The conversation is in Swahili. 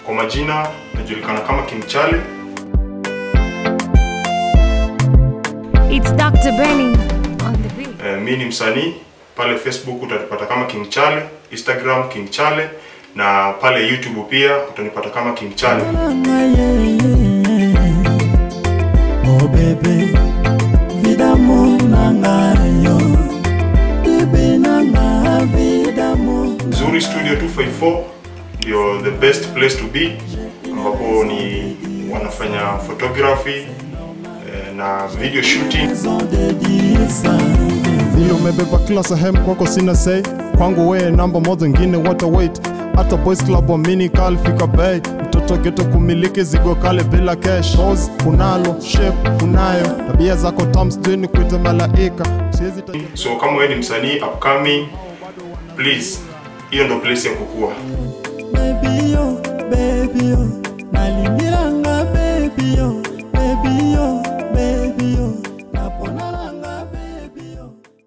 Kwa majina najulikana kama King Chale. It's Dr. Benny on the beat. Eh, mi ni msanii pale Facebook utanipata kama King Chale, Instagram King Chale na pale YouTube pia utanipata kama King Chale. Oh bebe, vida mo nangayo, bebe nanga vida mo. Zuri Studio 254 ndio the best place to be, ambapo ni wanafanya photography eh, na video shooting. Maison de disa, vile umebeba kila sehemu kwako sina say kwangu wee namba moja ngine wata wait hata boys club wamini kalfika bay mtoto geto kumiliki zigo kale bila cash Pose, unalo shape unayo tabia zako tams ni kuita malaika siwezi taja So kama wewe ni msanii upcoming, please, hiyo ndo place ya kukua.